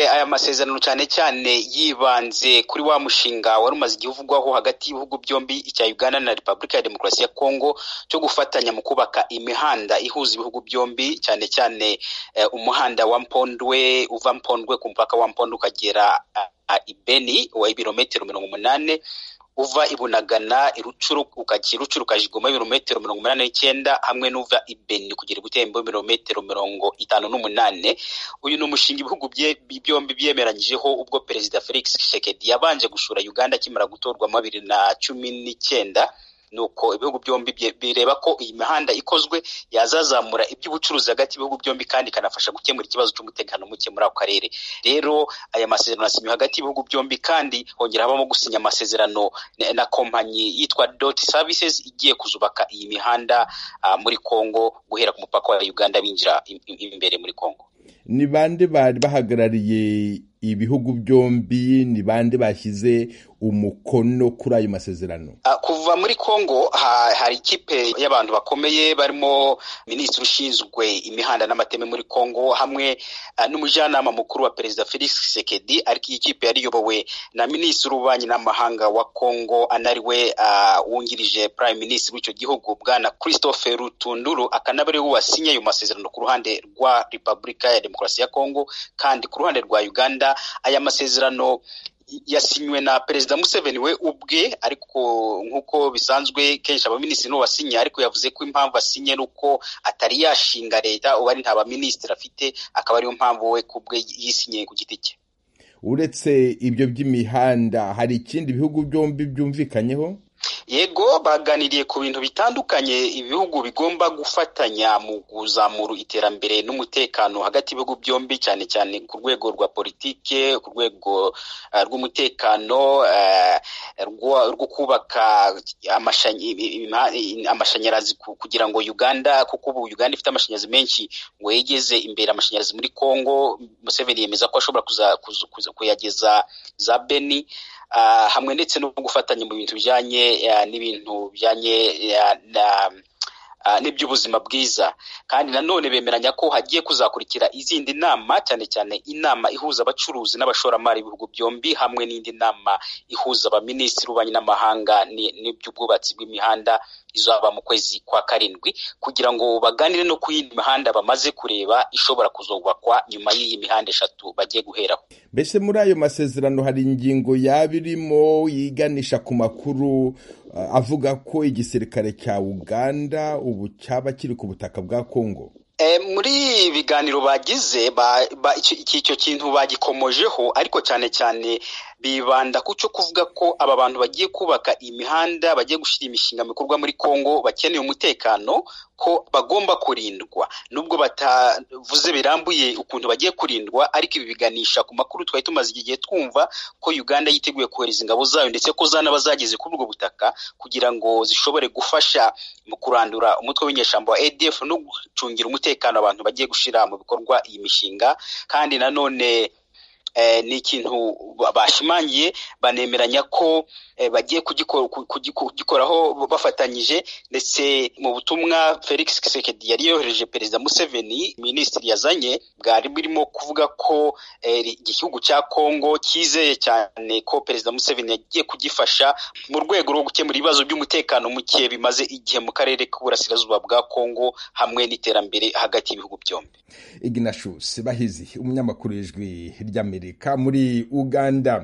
aya masezerano cyane cyane yibanze kuri wa mushinga wari umaze igihe uvugwaho hagati y'ibihugu byombi icya Uganda na Repubulika ya Demokarasi ya Kongo cyo gufatanya mu kubaka imihanda ihuza ibihugu byombi cyane cyane eh, umuhanda wa Mpondwe uva Mpondwe ku mupaka wa Mpondwe ukagera uh, Ibeni wa ibirometero mirongo umunane uva ibunagana irucuru ukajya irucuru ukajigoma ibirometero mirongo umunani n'icyenda hamwe n'uva ibeni kugera ibutembo ibirometero mirongo itanu n'umunane uyu ni umushinga ibihugu byombi byemeranyijeho ubwo perezida felix tshisekedi yabanje gusura uganda akimara gutorwa mu bibiri na cumi n'icyenda nuko ibihugu byombi bireba ko iyi mihanda ikozwe yazazamura iby'ubucuruzi hagati y'ibihugu byombi kandi ikanafasha gukemura ikibazo cy'umutekano muke muri ako karere rero aya masezerano asinywe hagati y'ibihugu byombi kandi hongera habamo gusinya amasezerano na kompanyi yitwa doti savisizi igiye kuzubaka iyi mihanda uh, muri kongo guhera ku mupaka wa uganda binjira imbere muri kongo ni bande bari bahagarariye ibihugu byombi ni bande bashyize umukono kuri ayo masezerano kuva muri kongo hari ikipe y'abantu bakomeye barimo minisitiri ushinzwe imihanda n'amateme muri kongo hamwe n'umujyanama mukuru wa perezida felix sekedi ariko iyi kipe yari iyobowe na minisitiri w'ububanyi n'amahanga wa kongo anariwe wungirije prime minisitiri w'icyo gihugu bwana christophe rutunduru akanaba ariwe wasinye ayo masezerano ku ruhande rwa repubulika ya demokarasi ya kongo kandi ku ruhande rwa uganda aya masezerano yasinywe na perezida museveni we ubwe ariko nk'uko bisanzwe kenshi abaminisitiri nibo basinye ariko yavuze ko impamvu asinye ni uko atari yashinga leta ubu ari nta baminisitiri afite akaba ariyo mpamvu we ku bwe yisinye ku giti cye uretse ibyo by'imihanda hari ikindi bihugu byombi byumvikanyeho yego baganiriye ku bintu bitandukanye ibihugu bigomba gufatanya mu kuzamura iterambere n'umutekano hagati y'ibihugu byombi cyane cyane ku rwego rwa politike ku rwego uh, rw'umutekano uh, rwo kubaka amashanyarazi kugira ngo uganda kuko ubu uganda ifite amashanyarazi menshi ngo yegeze imbere amashanyarazi muri congo museveni yemeza ko ashobora kuyageza za beni hamwe ndetse no gufatanya mu bintu bijyanye n'ibintu bijyanye n'iby'ubuzima bwiza kandi nanone bemeranya ko hagiye kuzakurikira izindi nama cyane cyane inama ihuza abacuruzi n'abashoramari b'ibihugu byombi hamwe n'indi nama ihuza abaminisitiri b'ububanyi n'amahanga n'iby'ubwubatsi bw'imihanda izaba mu kwezi kwa karindwi kugira ngo baganire no ku yindi mihanda bamaze kureba ishobora kuzubakwa nyuma y'iyi mihanda eshatu bagiye guheraho mbese muri ayo masezerano hari ingingo yaba irimo yiganisha ku makuru avuga ko igisirikare cya uganda ubu cyaba kiri ku butaka bwa kongo muri ibiganiro bagize icyo kintu bagikomojeho ariko cyane cyane bibanda ku cyo kuvuga ko aba bantu bagiye kubaka imihanda bagiye gushyira imishinga mikorwa muri congo bakeneye umutekano ko bagomba kurindwa nubwo batavuze birambuye ukuntu bagiye kurindwa ariko ibi biganisha ku makuru twari tumaze igihe twumva ko uganda yiteguye kohereza ingabo zayo ndetse ko zanaba zageze kuri ubwo butaka kugira ngo zishobore gufasha mu kurandura umutwe w'inyeshyamba wa adf no gucungira umutekano abantu bagiye gushyira mu bikorwa iyi mishinga kandi nanone ni ikintu bashimangiye banemeranya ko bagiye kugikoraho bafatanyije ndetse mu butumwa felix kisekedi yari yohereje perezida museveni minisitiri yazanye bwari burimo kuvuga ko igihugu cya kongo cyizeye cyane ko perezida museveni yagiye kugifasha mu rwego rwo gukemura ibibazo by'umutekano muke bimaze igihe mu karere k'uburasirazuba bwa kongo hamwe n'iterambere hagati y'ibihugu byombi ignatius bahizi umunyamakuru w'ijwi ry'amerika muri uganda